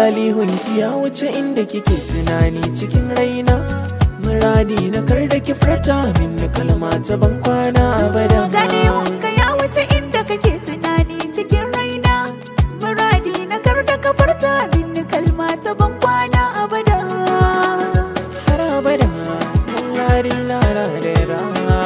lalihunki ya wuce inda kike tunani cikin raina muradi na kar da ki furta min kalma ta ban kwana abada Galihunka ya wuce inda kake tunani cikin raina Muradi na kar da ka furta min kalma ta ban kwana abada har abada larin lara da ra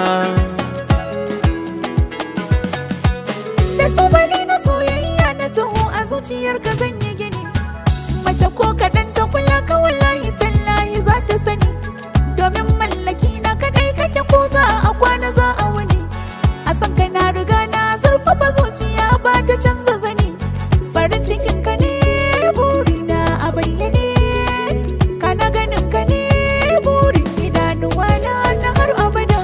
Da tubali na soyayya na taho a zuciyarka zan yi gini Mace ko kaɗan ta kula ka wallahi tallahi za ta sani Domin mallaki na kadai kake ko za a kwana za a wuni A san ka na riga na zurfafa zuciya ba ta canza zani Farin cikin ka ne burina a bayyane Kana ganin ka ne burin idanuwa na na har abada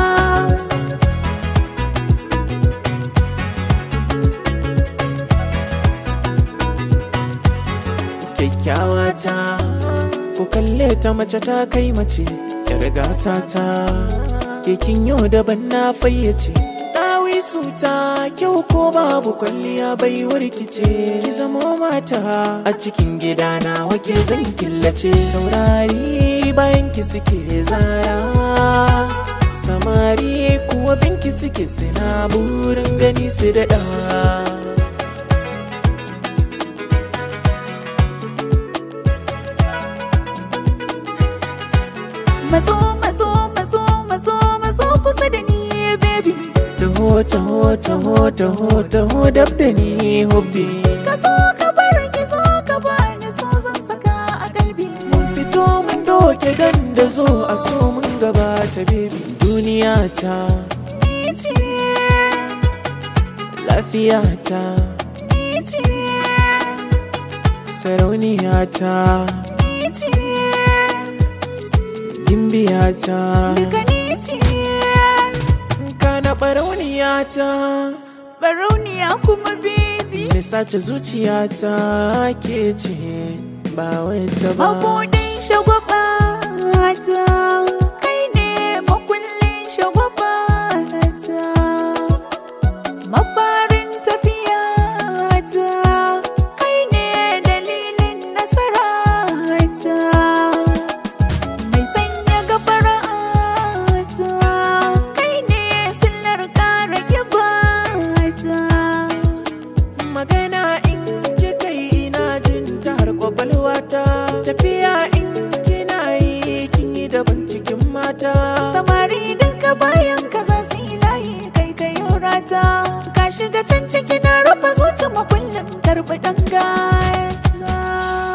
kyakkyawa ta ku kalle ta mace ta kai mace yar gasa ta kekin yau daban na fayyace dawi su ta kyau ko babu kwalliya bai warkice ki zamo mata a cikin gida na wake zan killace taurari bayan ki suke zara samari kuwa binki suke sina burin gani su daɗa Mazo, mazo, mazo, mazo, mazo kusa da ni baby taho taho taho taho taho dab da ni hobbi Ka so ka bar ki so ka bani so zan saka a kalbi mun fito mun doke dan da zo a so mun gabata baby duniya ta Ni ce, lafiya ta ni ce, sarauniya ta ni ce, gimbiya ta duka ni ce kana barauniya ta Barauniya kuma baby me sace zuciya ta ke ce ba wata ba Mabudin shagwaba ta Kai ne makullin shagwaba ta Mafarin tafiya ta Kai ne dalilin nasara ta Mai sanya gafara ta Kai ne sillar kara kiba ta magana in kika yi ina jin ta har kwakwalwa ta tafiya in kina yi kin yi daban cikin mata samari duka bayan ka za su yi layi kai kai rata ka shiga can ciki na rufe zuci makullin karbi dan gata